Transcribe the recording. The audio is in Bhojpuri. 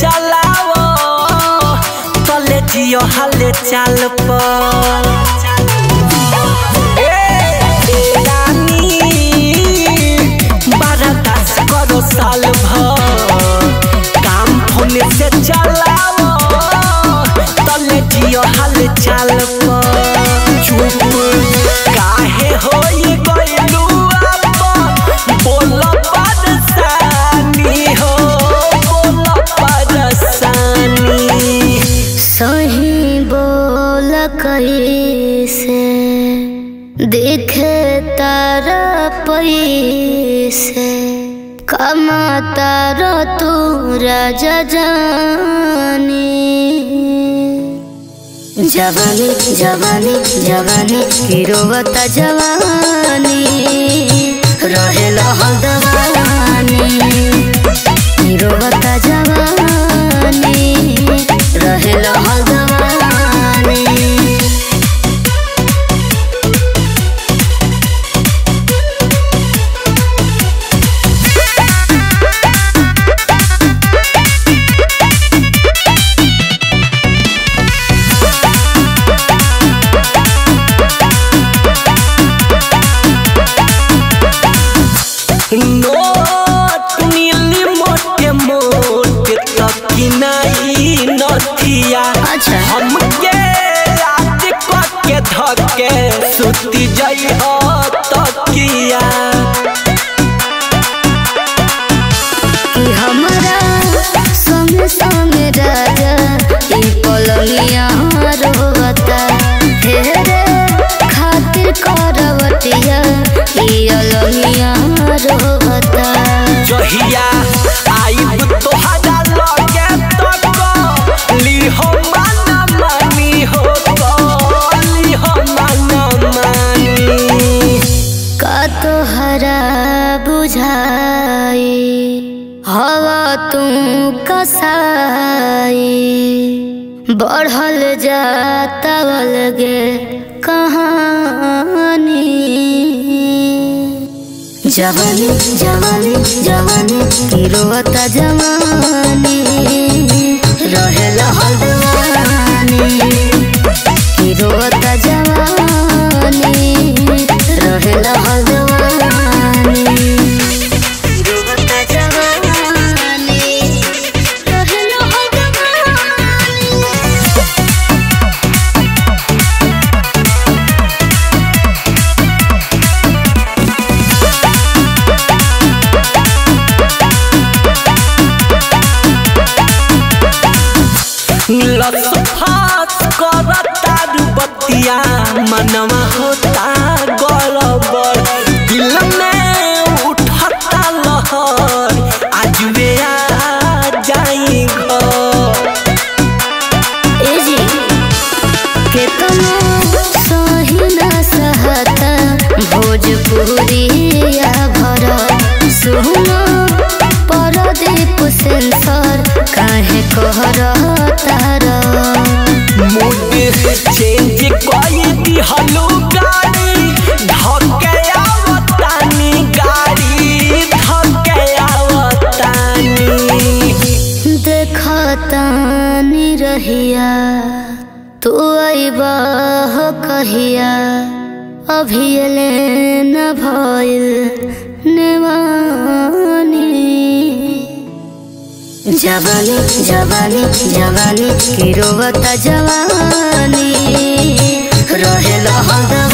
चलाओ तले जियो हाले चाल पर ए रानी बारह दस करो साल भर काम फोन से चलाओ तले जियो हाल चाल पर चुप काहे होई गइलू अपन बोल परेशानी हो बोल परेशानी सही बोल कैसे देखे तारा पैसे कमा तारा तू राजा जानी जवानी जवानी जवानी गिरोवता जवानी रहेला हल्दवानी गिरोवता जवानी रहेला हल्दवानी नोट नीली मोटे मोटे तकिनाई नथिया अच्छा। हमके आज के धके सुती जई हो तकिया कि हमरा संग संग राजा ई पलंगिया रोवता हे रे खातिर करवतिया ई अलंगिया रोवता जहिया आइब तोहरा लगे तक लिहो माना मानी हो लिहो माना मानी का तोहरा बुझाई हवा तू कसाई बढ़ल जाता अलगे कहानी जवानी जवानी जवानी गिरोता जवानी रहेला हल्दवानी गिरोता जवानी रहेला हल्दवानी गिरोता जवानी रहेला हल्दवानी लस फास करता बतिया मनवा होता गड़बड़ दिल में उठता लहर आज वे आ जाई घर एजी केतना सही ना सहता भोजपुरिया भर सुनो परदीप सेंसर काहे कहर तार मूड चेंज कई दिहलू गाड़ी धके आवतानी गाड़ी धके आवतानी देखतानी रहिया तू अइबह कहिया अभियले न भइल नेवानी जवानी जवानी जवानी गिरोवता जवानी रहेला हल्दा